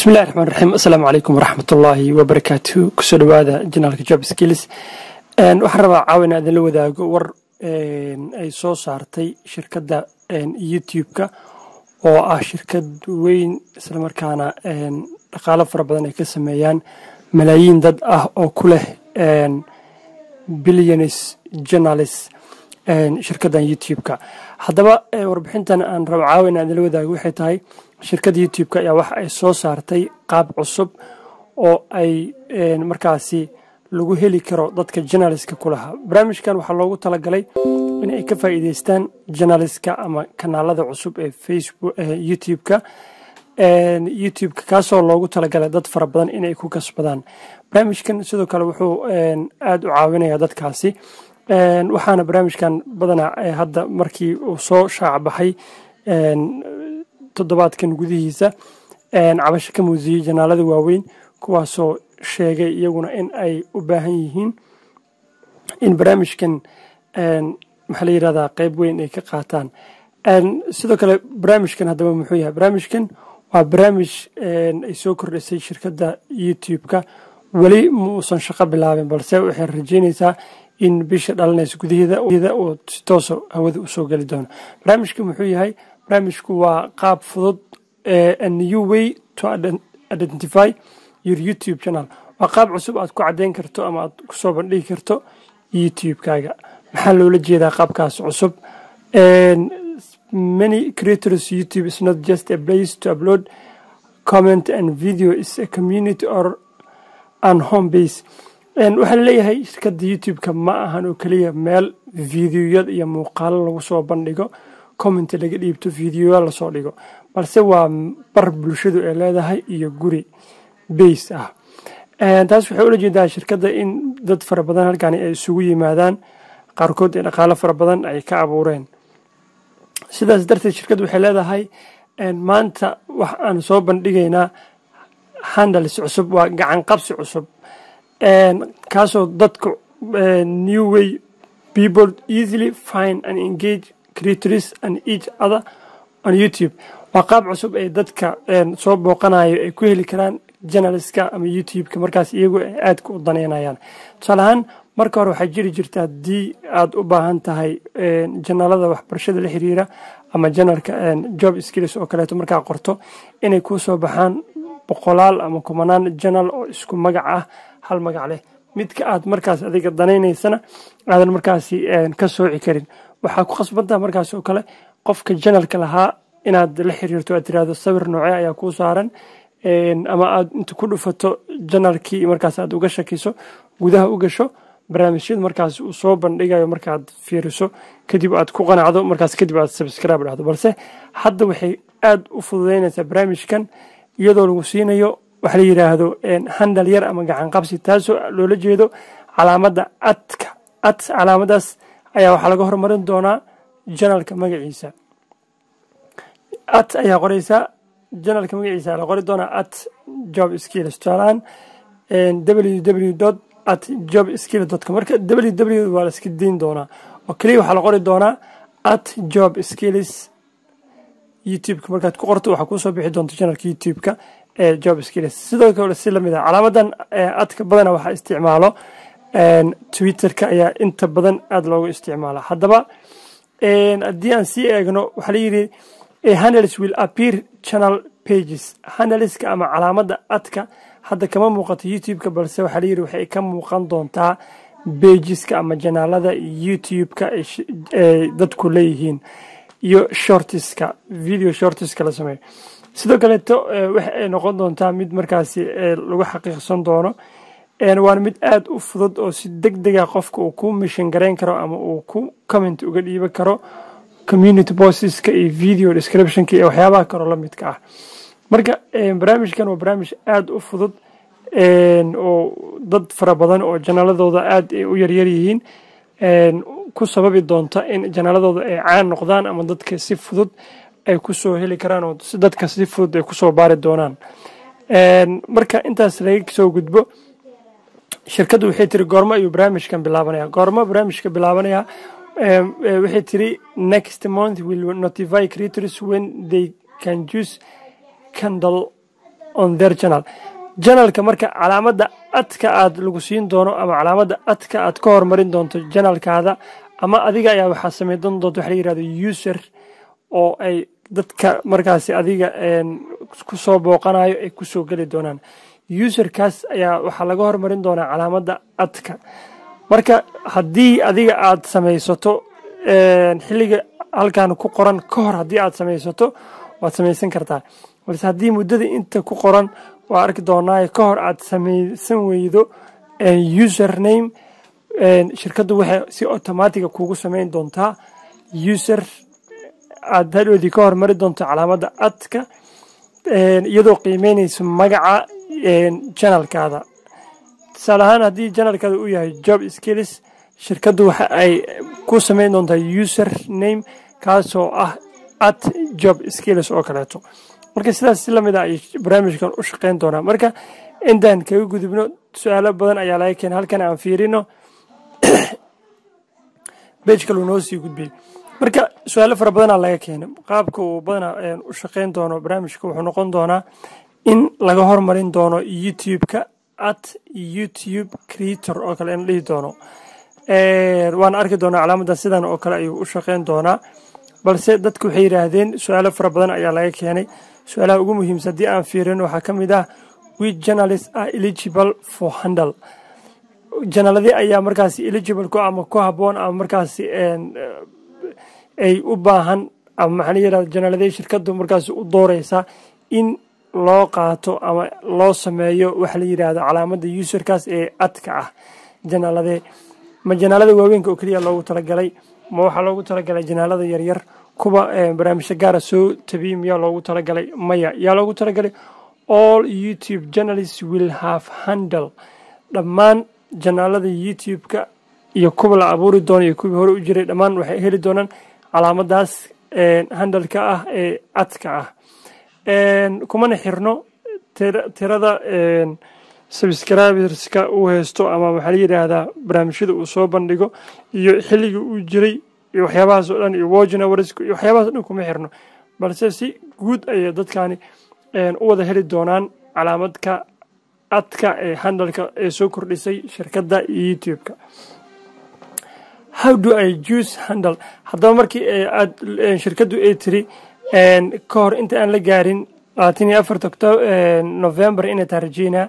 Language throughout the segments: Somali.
bismillahi raxmaan raxiim assalaamu calaykum waraxmatullaahi wabarakaatu kusoo dhowaada janaalka job skills waxaan rabaa caawina idinla wadaago war ay soo saartay shirkadda youtube-ka oo ah shirkad weyn islamarkaana dhaqaalo fara badan ay ka sameeyaan malaayiin dad ah oo ku leh billionis journalist shirkaddan youtube-ka haddaba warbixintan aan rabo caawina idinla wadaago waxay tahay shirkadda youtube-ka ayaa waxa ay soo saartay qaab cusub oo ay markaasi lagu heli karo dadka journalistka ku lahaa barnaamijkan waxaa loogu talagalay in ay ka faa'iideystaan journalistka ama kanaalada cusub ee facebook youtube-ka youtube-ka kaasoo loogu talagalay dad fara badan inay ku kasbadaan barnaamijkan sidoo kale wuxuu aada u caawinayaa dadkaasi waxaana barnaamijkan badanaa hadda markii uu soo shaacbaxay toddobaadkan gudihiisa cabasho ka muusiyey janaalada waaweyn kuwaasoo sheegay iyaguna in ay u baahan yihiin in barnaamijkan maxaa la yidhahdaa qeyb weyn ay ka qaataan sidoo kale barnaamijkan haddaba muxuu yahay barnaamijkan waa barnaamij ay soo kordhisay shirkadda youtube-ka weli muusan shaqo bilaabin balse waxay rajeynaysaa in bisha dhalanaysa gudaheeda uu si toosa hawada usoo geli doono barnaamijka muxuu yahay barnaamijku waa qaab fudud a new way to identify your youtube channel waa qaab cusub aad ku caddeyn karto ama aad kusoo bandhigi karto youtube-kaaga maxaa loola jeedaa qaabkaas cusub many creators youtube is not just a place to upload comment and video is a community or an home base waxaa laleeyahay shirkadda youtube-ka ma ahan oo keliya meel videoyad iyo muuqaalo lagu soo bandhigo comment laga dhiibto videoya lasoo dhigo balse waa bar bulshadu ay leedahay iyo guri base ah taas waxay ula jeedaa shirkadda in dad fara badan halkani ay isugu yimaadaan qaarkood ee dhaqaalo fara badan ay ka abuureen sidaas darteed shirkaddu waxay leedahay maanta wax aan soo bandhigaynaa handles cusub waa gacan qabsi cusub kaasoo dadku new way people easily find and engage creators and each other on youtube waa qaab cusub ay dadka soo booqanayo ay ku heli karaan journalistka ama youtube-ka markaas iyagu ay aadka u daneynayaan tusaale ahaan marka hore waxaa jiri jirta haddii aad u baahan tahay janaalada waxbarashada la xiriira ama janalka job skills oo kaleeto markaa qorto inay kuu soo baxaan boqolaal ama kumanaan janal oo isku magac ah hal magac leh midka aad markaas adiga danaynaysana aadan markaasi ka sooci karin waxaa ku khasbantaha markaas oo kale qofka janalka lahaa inaad la xiriirto aad tiraahdo sawir noocee ayaa kuu saaran ama aad inta ku dhufato janalkii markaas aad uga shakiso gudaha u gasho barnaamijyada markaas uu soo bandhigayo markaad fiiriso kadib aad ku qanacdo markaas kadib aad subscribe dhahdo balse hadda waxay aada u fududeynaysaa barnaamijkan iyadoo lagu siinayo waxa la yidhaahdo handal yar ama gacan qabsi taasoo loola jeedo calaamadda adka ad calaamadaas ayaa waxaa laga hormarin doonaa janalka magaciisa at ayaa qoreysaa janalka magaciisa la qori doonaa at job skills tusaalahaan ww dot at job skill dot com marka ww waa la iska dayn doonaa oo keliya waxaa la qori doonaa at job skills youtube-ka markaad ku qorto waxaa kuusoo bixi doonta janalka youtube-ka ee job skills sidoo kale si lamid ah calaamadan adka badana waxaa isticmaalo twitter-ka ayaa inta badan aada loogu isticmaala haddaba haddii aan sii eegno waxaa layidhi handles will appear channel pages handleska ama calaamada adka hadda kama muuqato youtube-ka balse waxaa layidhi waxay ka muuqan doontaa bageska ama janaalada youtube-ka ay dadku leeyihiin iyo shortiska video shortiska la sameeyo sidoo kaleeto waxa ay noqon doontaa mid markaasi lagu xaqiiqsan doono waana mid aada u fudud oo si deg dega qofka uu ku mishin garayn karo ama uu ku comment uga dhiiban karo community bostiska iyo video descriptionka iyo waxyaabaha kaloo la midka ah marka barnaamijkan waa barnaamij aada u fudud oo dad fara badan oo janaaladooda aada ay u yaryar yihiin ku sababi doonta in janaaladooda ay caan noqdaan ama dadka si fudud ay kusoo heli karaan oo dadka si fudud ay kusoo baari doonaan marka intaas laga soo gudbo shirkaddu waxay tiri goormo ayuu barnaamijkan bilaabanaya goormo barnaamijka bilaabanaya waxay tiri next month will notify creators when they can choose candle on their channel janalka marka calaamadda adka aad lagu siin doono ama calaamadda adka aad ka hormarin doonto janalkaada ama adiga ayaa waxaa sameyn doonta waxa la yirahdo user oo ay dadka markaasi adiga ku soo booqanayo ay kusoo geli doonaan userkaas ayaa waxaa laga hormarin doonaa calaamadda adka marka haddii adiga aad samaysato xilliga halkan ku qoran ka hor haddii aad samaysato waad samaysan kartaa balse haddii muddada inta ku qoran waa arki doonaa ka hor aad samaysan weydo username shirkaddu waxay si automatiga kugu samayn doontaa user aad hadhoodii ka hormari doonto calaamadda adka iyadoo qiimeynayso magaca janalkaada tusaale ahaan haddii janalkaada uu yahay job skills shirkaddu waxa ay ku samayn doontaa user name kaasoo ah at job skills oo kaleeto marka sidaas si lamid a ay barnaamijkan u shaqeyn doonaa marka intaan kaga gudubno su-aalo badan ayaa laga keena halkan aan fiirino bej kaluu noo sii gudbiyey marka su-aalo fara badanaa laga keenay qaabka uu badanaa u shaqeyn doono barnaamijka wuxuu noqon doonaa in laga hormarin doono youtube-ka at youtube creator oo kale in dhihi doono waana arki doonaa calaamadda sidan oo kale ayuu u shaqeyn doonaa balse dadku waxay yidhaahdeen su-aalo fara badan ayaa laga keenay su-aalaha ugu muhiimsan haddii aan fiirin waxaa ka mid ah which journalists are eligible for handle janaaladii ayaa markaasi eligible ku ama ku habboon ama markaasi ay u baahan ama maxaa la yirahda janaaladii shirkaddu markaasi u dooreysa in loo qaato ama loo sameeyo waxa la yidhaahdo calaamadda userkaas ee adka ah janaaladee ma janaalada waaweynka oo keliya loogu talagalay ma waxaa loogu talagalay janaalada yaryar kuwa barnaamijyo gaara soo tabiy miyaa loogu talagalay maya yaa loogu talagalay all youtube journalists will have handle dhammaan janaalada youtube-ka iyo kuwa la abuuri doono iyo kuwii hore u jiray dhammaan waxay heli doonaan calaamadaas handalka ah ee adka ah kumana xirno tirada subscriberska uu haysto ama waxaa la yidhaahdaa barnaamijyada uu soo bandhigo iyo xilligii uu jiray iyo waxyaabahaas oo dhan iyo wojinawarsk iyo waxyaabahaas o dhan kuma xirno balse si guud ayay dadkani u wada heli doonaan calaamadka adka ee handalka ee soo kordhisay shirkadda youtube-ka how do i use handle haddaba markii aad shirkaddu ay tiri ka hor inta aan la gaarin labaatan iyo afarta november inay taa rajeynaa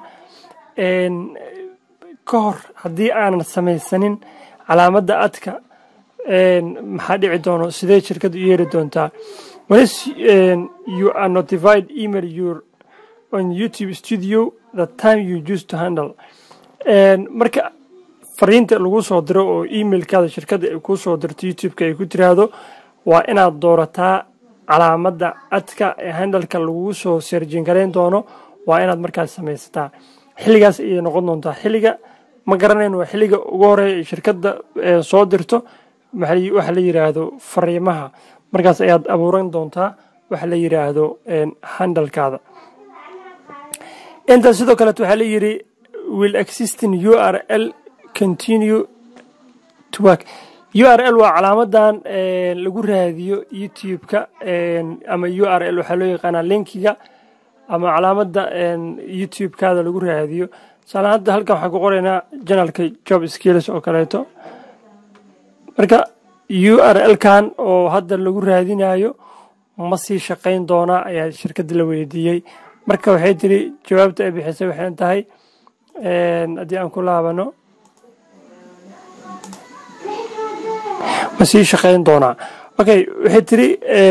ka hor haddii aanan samaysanin calaamadda adka maxaa dhici doono sidee shirkaddu u yeeri doontaa once you are notified email your on youtube studio the time you use to handle marka fariinta lagu soo diro oo emailkaada shirkadda ay kuu soo dirto youtube-ka ay ku tiraahdo waa inaad doorataa calaamadda adka ee handalka lagu soo serjin garayn doono waa inaad markaas samaysataa xilligaas ayay noqon doontaa xilliga ma garanayn waa xilliga ugu horeeya ay shirkadda soo dirto waxa la yidhaahdo fariimaha markaas ayaad abuuran doontaa waxa la yidhaahdo handalkaada intaas sidoo kaleet waxaa la yidhi will existing u r l continue to work u r l waa calaamadan lagu raadiyo youtube-ka ama u r l waxaa loo yaqaanaa linkiga ama calaamadda youtube-kaada lagu raadiyo tusaale hadda halkan waxaan ku qoraynaa janalka job skills oo kaleeto marka u r l-kan oo hadda lagu raadinayo ma sii shaqayn doonaa ayaa shirkadda la weydiiyey marka waxay tiri jawaabta ay bixisay waxay tahay haddii aan ku laabano ma sii shaqayn doonaa okay waxay tiri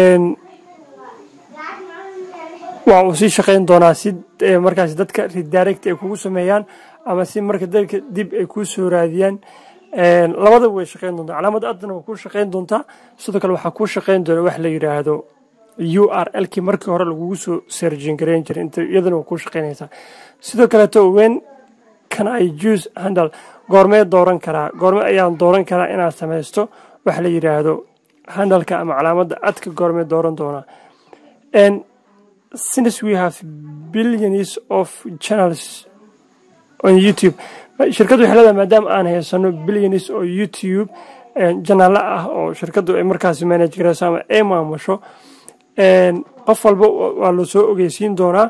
waa uu sii shaqayn doonaa si markaas dadka redirect ay kugu sameeyaan ama si marka dadka dib ay kuu soo raadiyaan labadaba way shaqayn doontaa calaamadda adana waa kuu shaqayn doontaa sidoo kale waxaa kuu shaqayn doona wax la yidhaahdo u r l kii markii hore lagugu soo serjin garayn jiray inta iyadana waa kuu shaqaynaysaa sidoo kaleeto wen can i juice handle goormee dooran karaa goorme ayaan dooran karaa inaad samaysto waxa la yidhaahdo handalka ama calaamadda adka goormee dooran doonaa since we have billions of channels on youtube shirkaddu waxay leedahay maadaama aan haysano billions oo youtube janaalo ah oo shirkaddu ay markaasi manage garayso ama ay maamusho qof walba waa la soo ogeysiin doonaa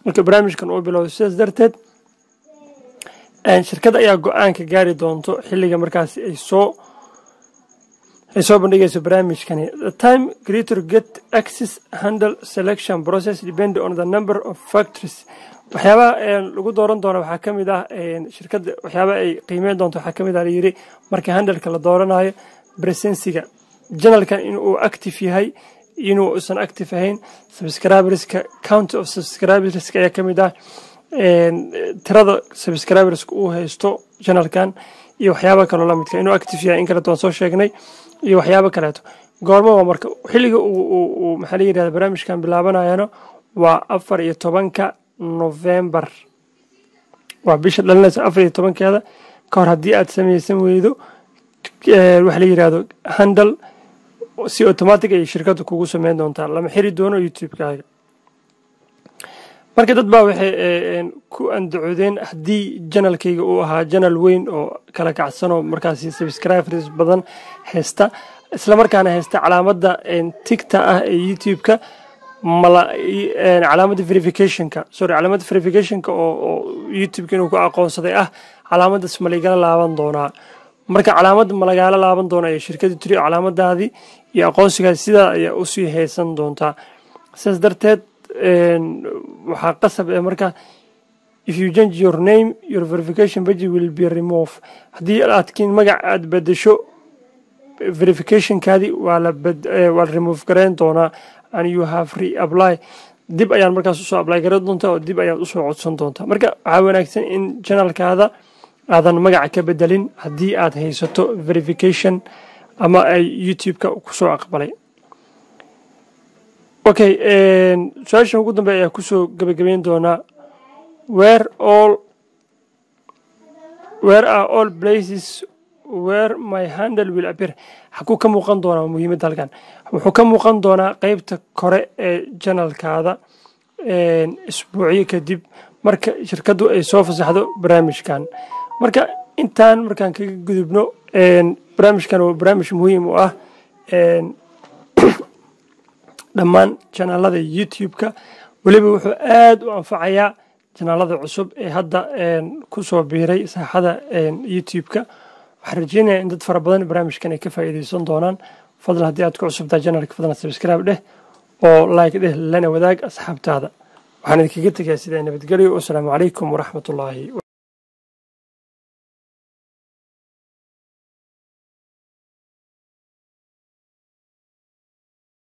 marka barnaamijkan uu bilowday sidaas darteed shirkadda ayaa go-aanka gaari doonto xilliga markaasi ay soo ay soo bandhigayso barnaamijkani the time creator get access handle selection process depend on the number of factories waxyaabaha lagu dooran doono waxaa ka mid ah shirkadda waxyaabaha ay qiimeyn doonto waxaa ka mid ah layiri marka handalka la dooranayo presensiga janalkan inuu active yahay inuu usan active ahayn subscriberska count of subscriberska ayaa ka mid ah tirada subscriberska uu haysto janalkan iyo waxyaaba kaloo lamidka inuu active yahay in kaleeto waan soo sheegnay iyo waxyaabo kaleeto goormo waa marka xilliga uu maxaa la yirahda barnaamijkan bilaabanayana waa afar iyo tobanka novembar waa bisha dhalinaysa afar iyo tobankeeda ka hor haddii aad samaysan weydo waxa la yirahdo handle si automatic ay shirkaddu kugu sameyn doontaa lama xiri doono youtube-kaaga marka dad baa waxay ku andacoodeen haddii janalkayga uu ahaa janal weyn oo kala kacsan oo markaasi subscribers badan haysta islamarkaana haysta calaamadda tigta ah ee youtube-ka calaamadda verificationka sorry calaamadda verificationka oo youtube-ka inuu ku aqoonsaday ah calaamaddaas ma laygala laaban doonaa marka calaamadda ma lagaala laaban doona ee shirkaddu tiri calaamadaadii iyo aqoonsigaadi sidaa ayaa usii haysan doontaa sidaas darteed waxaa qasab ee marka if you change your name your verification budget will be remove haddii aadkiin magac aad bedesho verificationkaadi waa la waa la remove gareyn doonaa and you have reapply dib ayaan markaas usoo apply gareyn doontaa oo dib ayaad usoo codsan doontaa marka waxaa wanaagsan in janalkaada aadan magaca ka bedelin haddii aad haysato verification ama ay youtube-ka kusoo aqbalay okay su-aashan ugu dambe ayaa kusoo gabagabeyn doonaa where all where are all places where my handle will appear xakuu ka muuqan doonaa muhiimadda halkan wuxuu ka muuqan doonaa qeybta kore ee janalkaada isbuucyo kadib marka shirkaddu ay soo fasaxdo barnaamijkan marka intaan markaan kaga gudubno barnaamijkan waa barnaamij muhiim u ah dhammaan janaalada youtube-ka weliba wuxuu aad u anfacayaa janaalada cusub ee hadda ku soo biiray saaxada youtube-ka waxaan rajeynaya in dad fara badan barnaamijkan ay ka faa'iideysan doonaan fadlan haddii aad ku cusubtahay janalka fadlan subscribe dheh oo like dheh lana wadaag asxaabtaada waxaan idinkaga tegayaa sidaa nabadgelyo wasalaamu calaykum waraxmatullaahi